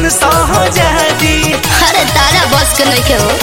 अपन सहजादी अरे तारा बस के नहीं के हो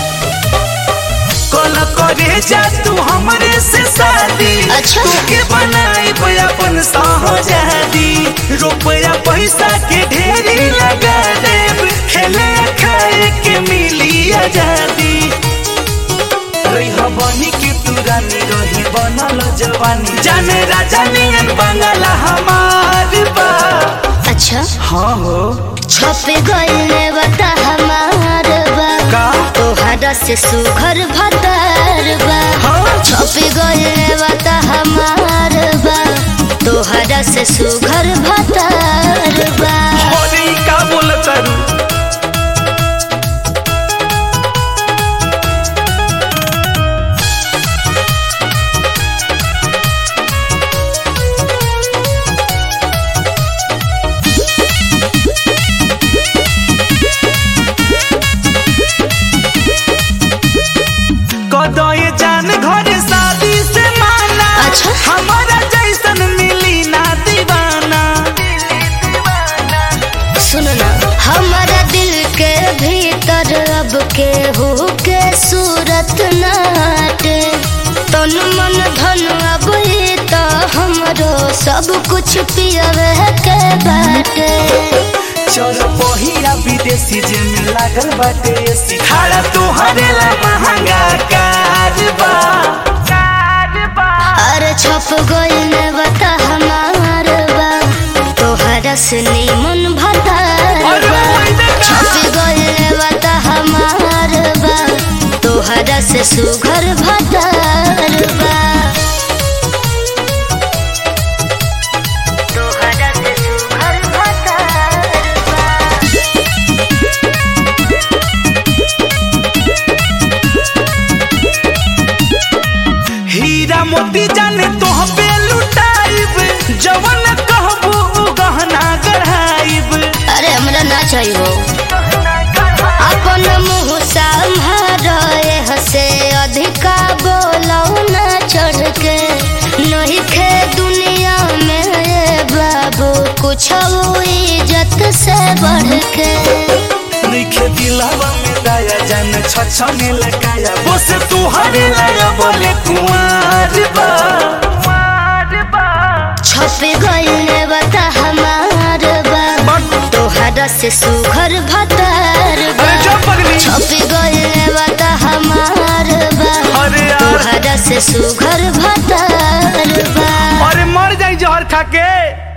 कल करे जा तू हमरे से शादी अच्छा। के बनाई अपन सहजादी रुपया पैसा के ढेरी लगा देब खेले खाए के मिली आजादी रही बनी के तू रानी रही बनल जवानी जाने राजा नियन बंगला हमार बा अच्छा हाँ हो छपे गईले बता हमार बा का तोहरा से सुघर भतार बा हाँ छपे गईले बता हमार बा तोहरा से सुघर भतार बा अरे ई का बोल करू कदय जान घर शादी से माना अच्छा। हमारा जैसन मिली ना दीवाना सुनो ना हमारा दिल के भीतर अब के हो के सूरत नाटे तन मन धन अब ये तो हमरो सब कुछ पियवे के बाटे चल पहिया विदेशी जे में लागल बाटे एसी खाड़ा तोहरे ला महंगा कारबा कारबा अरे छप गइल बता हमार बा तोहरा से मन भतार अरे बा ओइ देखा। छप गइल बता हमार बा तोहरा से सुघर भतार बा तोहरा से सुघर भतार बा हीरा मोती जाने तोह पे लुटाइब जवन कहबू उ गहना गढ़ाइब अरे हमरा ना चाहिए अपन मुँह संभारे हसे अधिका बोलो ना चढ़ के नहीं खे दुनिया में ये बाबू कुछ इज्जत से बढ़ के नइखे दिलवा में दाया जान छछने लगाया बस तुहरे लगा बोले कुंवार बा कुंवार बा छप गइल बता हमार बा तोहरा से सुघर भतार बा अरे जा पगली छप गइल बता हमार बा अरे यार तोहरा से सुघर भतार बा अरे मर जाई जहर खा के